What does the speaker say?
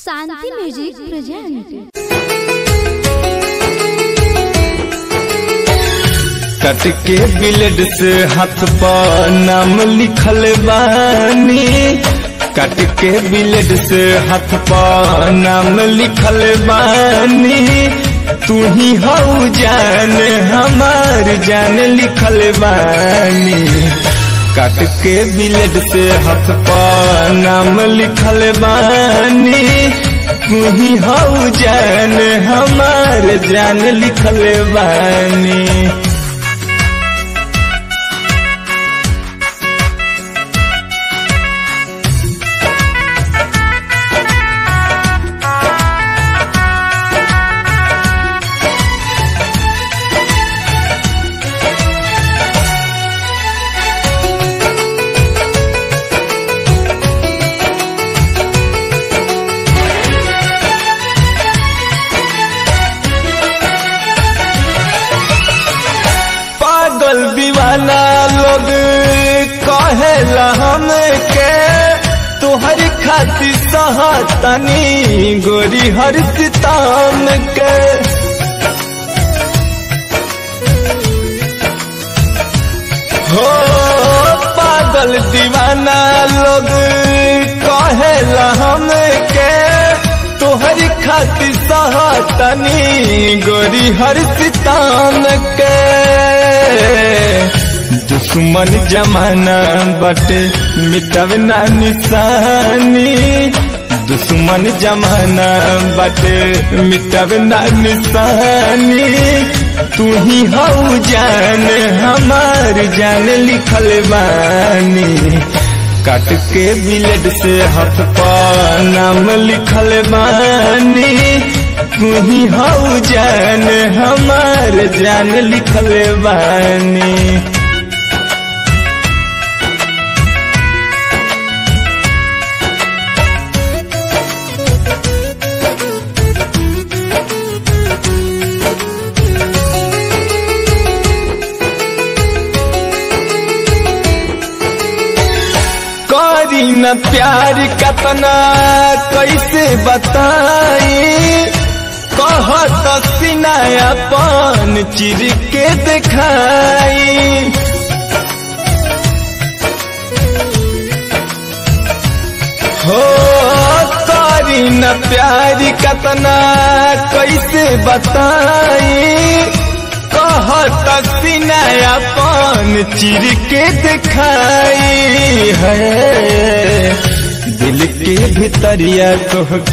शांति music present कट के blade से हाथ पर नाम लिखल बानी कट के ब्लेड से हाथ पर नाम लिखल बानी तू ही हऊ जान हमार जान लिखल बानी कट के ब्लेड से हाथ पर नाम लिखल बानी तू ही हऊ जान हमार जान लिखल बानी पागल दीवाना लोग कहेला हमके तोहर खातिर सहतनी गोरी हर सिताम के हो पागल दीवाना लोग कहेला हमके तोहर खातिर सहतनी गोरी हर सिताम के दुश्मन जमाना बटे मिटब ना निशानी दुश्मन जमाना बटे मिटब ना निशानी तू ही हऊ जान हमार जान लिखल बानी काट के ब्लेड से हाथ पर नाम लिखल बानी तू ही हऊ जान हमार जान लिखल बानी करी न प्यार कतना कैसे बताई कहत सिनायापन चिर के दिखाई हो करी न प्यार कतना कैसे बताई कहत सिनायापन चिर के दिखाई है दिल के भितरिया तोह